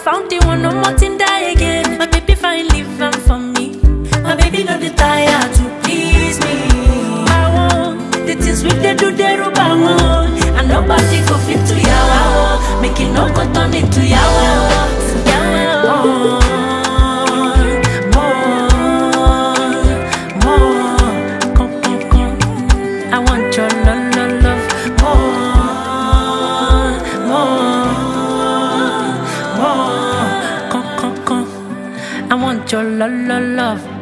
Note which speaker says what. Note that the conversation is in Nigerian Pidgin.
Speaker 1: found the one, no more thing die again. My baby fine, live am for me. My baby no dey tire to please me. I want the things we dey do, they rub I want. And nobody go fit to yawa. oh. Make it no go turn into yawa. oh. Yawa. oh. More, more, come, come, come. I want your love, love, love. More, more, more. Come, come, come. I want your love, love, love.